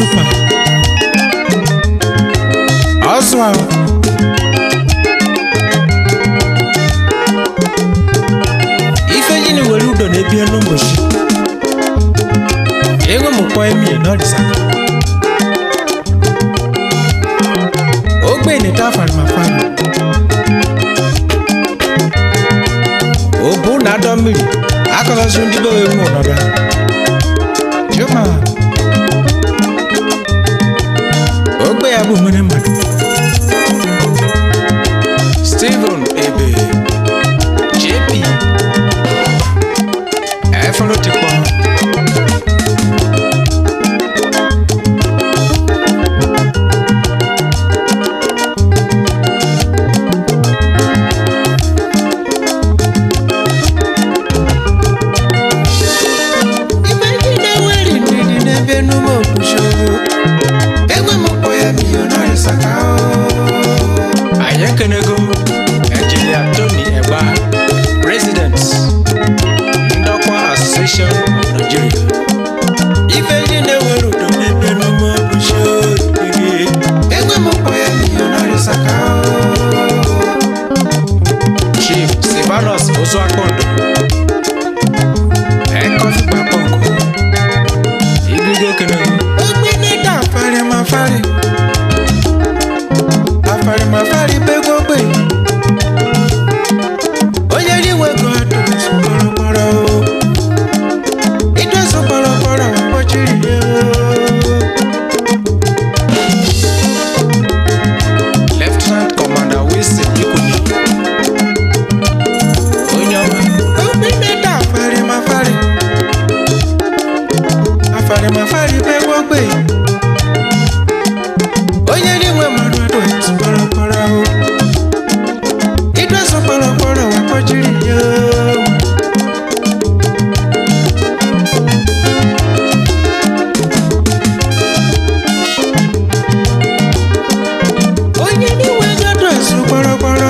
super Oswald ife gịnị were udo na-ebi n'ụbọchị enwe m kpọ emie n'ọdịsaka ogbenye ta farimafari obu na adọ mmiri akọzọzi ndị be wee nwe ọnọdụ juma ogbe ya bụ nwere mmadụ steven ebe jp efere tikpọ Ibe ndị na-eweri ndidi n'ebe n'ume okpuchi Egwe m kpọ ya milionari saka anyị ekenego engineer tony egba president ndọkwa association of nigeria Ibe ndị na-eweri udo n'ebe n'ume okpuchi Egwe m kpọ ya milionari saka chief silvanus ozuakpondo ekofi gbapọnkụ igige ekenego Ogbe n'ịda afarimafari Afarimafari begwo ogbe Onye riwe ego adụsụ kpọrọkpọrọ Idụsụ kpọrọkpọrọ kpọchiri ya lieutenant commander wilson ikuni onye ọma Ogbe n'ịda afarimafari Afarimafari begwo ogbe Onye riwe mmadụ adụsụ kpọrọkpọrọ Idụsụ kpọrọkpọrọ kpọchiri ya onye n'iwe ego dọsụ kpọrọkpọrọ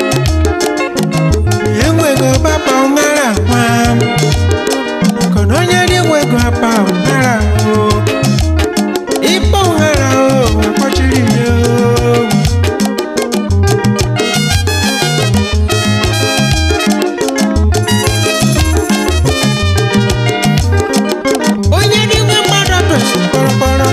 enwego papa ụmara nwa maka na onye n'iwe ego apa ụmara o ịkpọ ụmara o akpọchiri ya o onye n'iwe mmadụ dọsụ kpọrọkpọrọ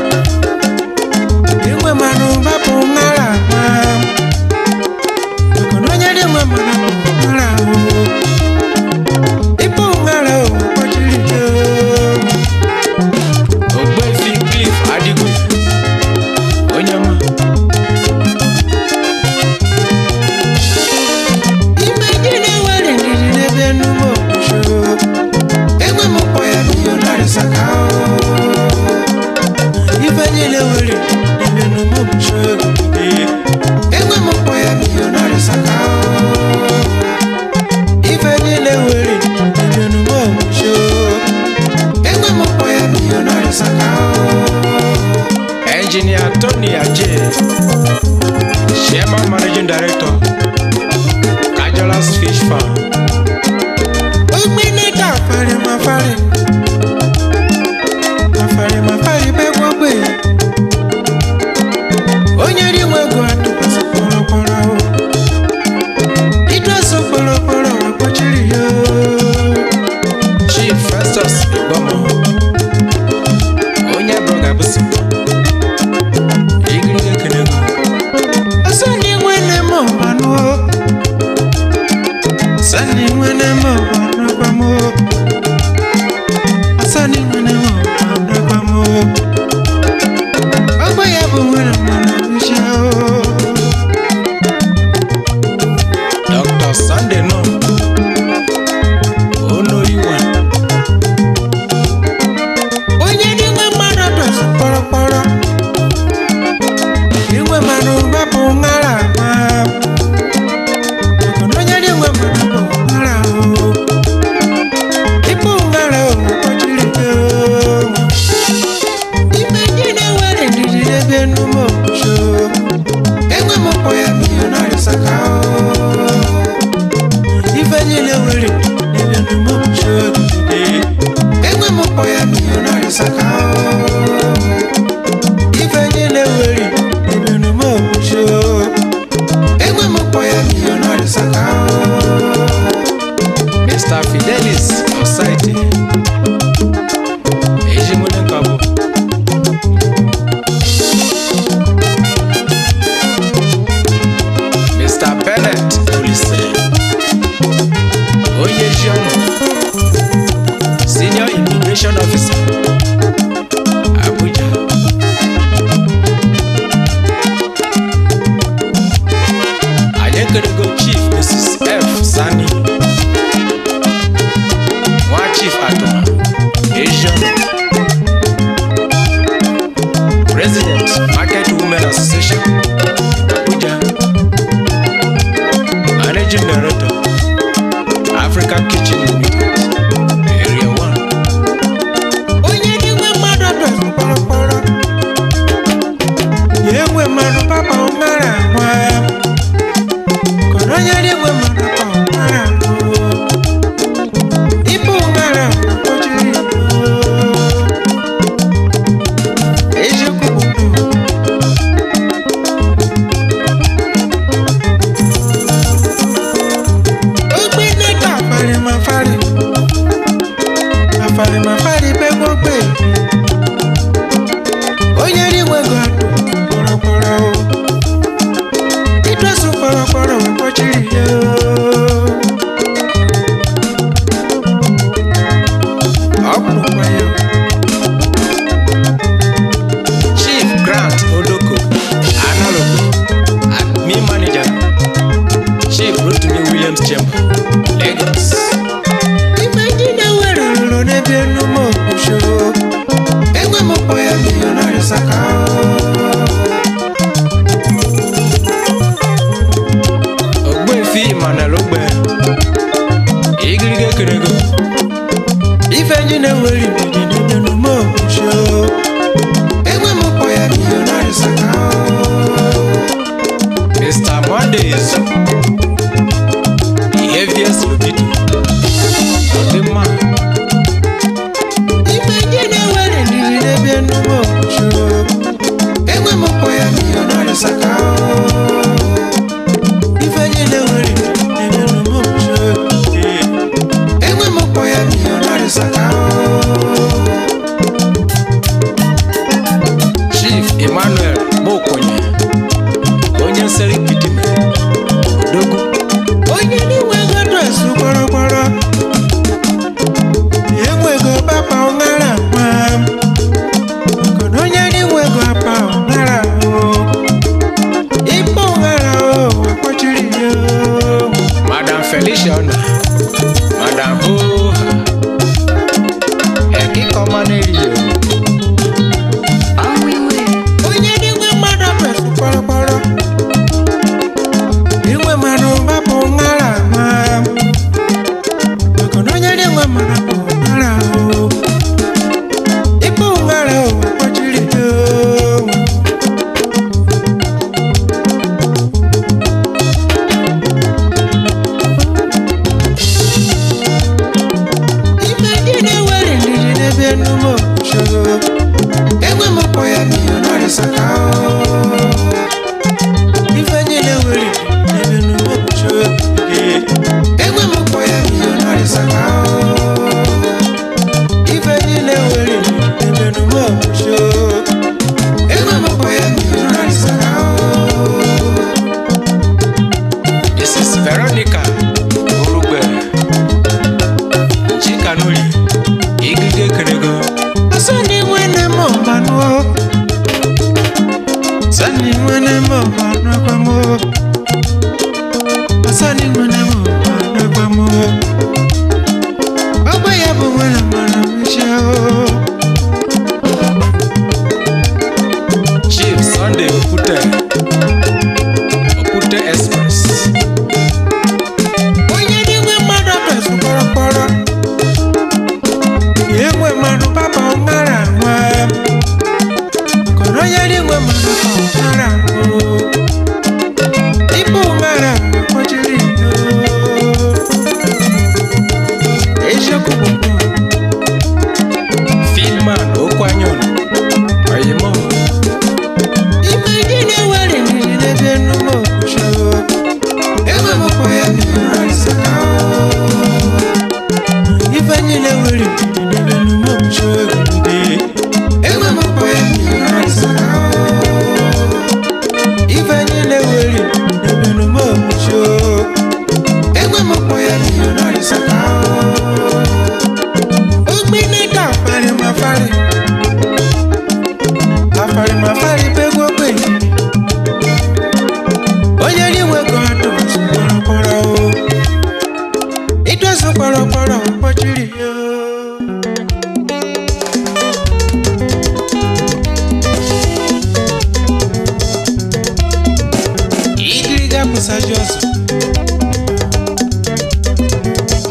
enwe mmanụ bapụ ụmara nwa maka na onye n'iwe mmanụ bụ ụmara o ịkpọ ụmara o akpọchiri ya o ogbefi cliff adigwe onye ọma Ime ndị na-ewere ndidi n'ebe n'ume okpuchi Egwe m kpọ ya milionari saka Ife niile were n'ebe n'ume okpuchi Egwe m kpọ ya milionari saka Ife niile were n'ebe n'ume okpuchi Egwe m kpọ ya milionari saka engineer tony aje chairman managing director kajolas fish farm Ogbe n'ịda afari mafari Afari mafari begwo gbe Onye riwe ego atụkwasị kpọrọkpọrọ Idọsụ kpọrọkpọrọ akpọchiri ya chief festus igbomo onye broga busi igirige kenego Asani nwene m ọbanụ Asani nwene m ọbanụ gbamo Asani nwene m ọbanụ gbamo Ọgbọ ya bụ nwere mmanụ uche dr sunday no onoyiwa onye n'inwe mmadụ dọsụ kpọrọkpọrọ inwe mmadụ gbapụ ṅara agba maka na onye n'inwe mmadụ bụ ṅara o ịbụ ṅara o kpọchiri gị o ime ndị na-ewere ndidi n'ebe enume okpuchi enwe m kpọ ya milionari saka o na-arịsaka Mr. Fidelis Society Ejimune Nkabo Mr. Bennett Olise Onye Jionu Senior Immigration Officer Abuja Anyekerego Chief Mrs. F. Sani nwa chief atụma asian president market women association abuja managing director africa kitchen limited area 1 onye n'inwe mmadụ dọzụ kpọrọkpọrọ ya enwe mmadụ papa ụmara nwa kọrọ onye n'inwe mmadụ papa ụmara nwa ibu ụmara kpọchiri eziokwu bụ ndụ ogbe neta afari mafari afari mafari pe gbogbo onye rinwe go adụ kpọrọkpọrọ o idọsụ kpọrọkpọrọ wee kpọchiri ya ọ bụrụkwa ya chief grant odoko analogo admin manager chief rotimi williams chamber lagos ife ndị na-ewere rụrụ n'ebe enume okwusho enwe m kpọ ya milionari saka ogbuefi emmanuel ogbe igirige kerego ife ndị na-ewere ndidi n'ebe enume okwusho enwe m kpọ ya milionari saka mr mondays the heaviest libido ọdịmma ife ndị na-ewere ndidi n'ebe enume okwusho enwe m kpọ ya milionari saka ife ndị na-ewere ndidi n'ebe enume okwusho enwe m kpọ ya milionari saka chief emmanuel mokonye onye nsere kidime odogwu onye n'inwe ego dọsụ kpọrọkpọrọ enwego papa ụmara nwa mana onye n'inwe ego apa ụmara o ịkpọ ụmara o akpọchiri ya o. madam felicia ona madam hoha ekikọmaneriyo onye n'inwe mmadụ dọsụ kpọrọkpọrọ inwe mmadụ papa ụmara nwa maka na onye n'inwe mmadụ papa ụmara o ịkpọ ụmara o akpọchiri ya o. ife ndị na-ewere ndidi n'ebe enume okwusho enwe m kpọ ya milionari saka ife ndị na-ewere ndidi n'ebe enume okwusho enwe m kpọ ya milionari saka ife ndị na-ewere ndidi n'ebe enume okwusho enwe m kpọ ya milionari saka mrs veronica orugbe chikanuli igirige kerego Asani mwene mo manu Asani mwene mo manu kwa mo Asani mwene mo manu kwa mo Baba ya bo mwene manu misha o chief sunday okute okute express Onye di nwe mmadụ besu kpọrọkpọrọ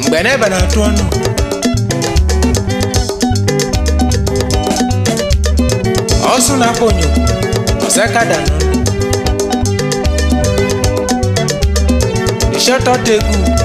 mgbe n'ebe na-atụ ọnụ ọsụ na-akpọ onyo ọsakada nọ ishọtọta egwu